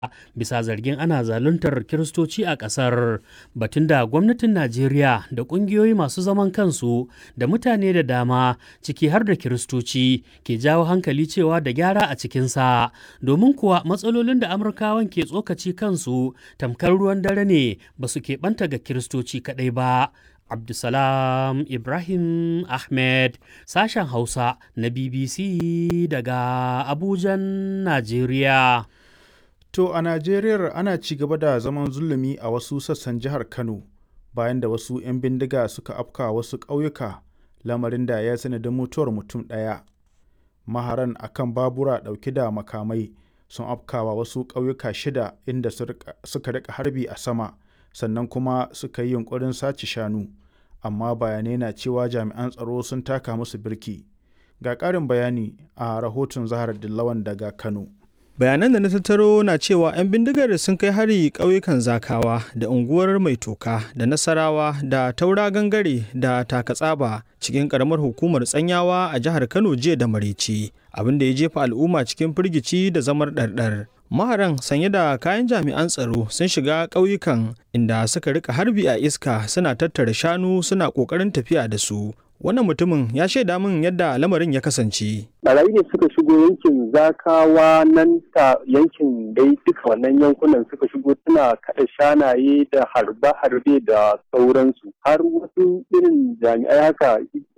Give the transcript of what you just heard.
bisa zargin ana zaluntar kiristoci a ƙasar batun da gwamnatin najeriya da ƙungiyoyi masu zaman kansu da mutane da dama ciki har da kiristoci ke jawo hankali cewa da gyara a cikinsa domin kuwa matsalolin da amurkawan ke tsokaci kansu tamkar ruwan dare ne ba su keɓanta ga kiristoci kaɗai ba Abdulsalam Ibrahim Ahmed sashen Hausa na BBC daga Abujan, Najeriya. To a Najeriya ana ci gaba da zaman zulumi a wasu sassan jihar Kano bayan da wasu 'yan bindiga suka afka wasu ƙauyuka lamarin da ya sanadin mutuwar mutum ɗaya. Maharan akan babura ɗauke da makamai sun afkawa wasu ƙauyuka shida inda suka rika harbi a sama sannan kuma suka yi yunkurin sace shanu. amma bayanai na cewa jami'an tsaro sun taka musu birki ga ƙarin bayani a rahoton zahar dillawan daga kano bayanan da na tattaro na cewa 'yan bindigar sun kai hari ƙauyukan zakawa da unguwar mai toka da nasarawa da taura gangare da takatsaba cikin ƙaramar hukumar tsanyawa a jihar kano jiya da maraice abin da ya jefa al'umma cikin firgici da zamar ɗarɗar maharan sanye da kayan jami'an tsaro sun shiga ƙauyukan inda suka rika harbi a iska suna tattara shanu suna ƙoƙarin tafiya da su wannan mutumin ya shaida min yadda lamarin ya kasance barayi ne suka shigo yankin zakawa nan ta yankin dai duka wannan yankunan suka shigo suna kaɗa shanaye da harbe-harbe da sauransu har wasu irin jami'ai haka